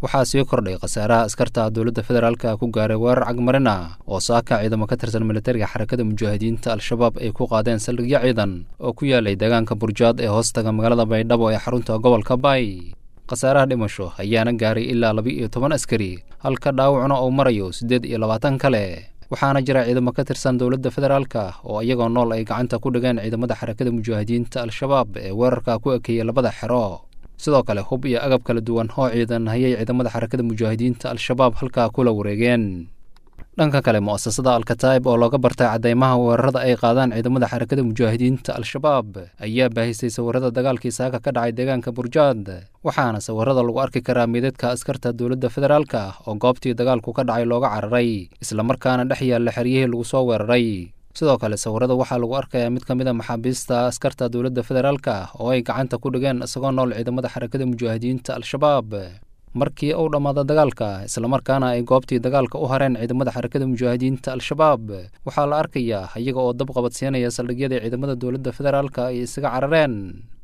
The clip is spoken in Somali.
waxaa sii kordhay khasaaraha askarta dowladda federaalka ku gaaray weerar cagmarin ah oo saaka ciidamo ka tirsan militariga xarakada mujaahidiinta al-shabaab ay ku qaadeen saldhigyo ciidan oo ku yaalay deegaanka burjaad ee hoostaga magaalada baydhabo ee xarunta gobolka baay khasaaraha dhimasho ayaana gaaray ilaa laba iyo toban askari halka dhaawacna uu marayo siddeed iyo labaatan kale waxaana jira ciidamo ka tirsan dowladda federaalka oo iyagoo nool ay gacanta ku dhigeen ciidamada xarakada mujaahidiinta al-shabaab ee weerarka ku ekeeyey labada xero sidoo kale hub iyo agab kala duwan oo ciidan hayay ciidamada xarakada mujaahidiinta al-shabaab halkaa kula wareegeen dhanka kale mu'asasada alkataib oo looga bartay caddeymaha weerarada ay qaadaan ciidamada xarakada mujaahidiinta al-shabaab ayaa baahisay sawirada dagaalkii saaka ka dhacay deegaanka burjaad waxaana sawirada lagu arki karaa meedadka askarta dowladda federaalka oo goobtii dagaalku ka dhacay looga cararay islamarkaana dhex yaalla xeryihii lagu soo weeraray sidoo kale sawirada waxaa lagu arkayaa mid ka mid a maxaabiista askarta dowladda federaalka oo ay gacanta ku dhigeen isagoo nool ciidamada xarakada mujaahidiinta al-shabaab markii uu dhammaada dagaalka islamarkaana ay goobtii dagaalka u hareen ciidamada xarakada mujaahidiinta al-shabaab waxaa la arkayaa iyaga oo dab qabadsiinaya saldhigyadii ciidamada dowladda federaalka ay isaga carareen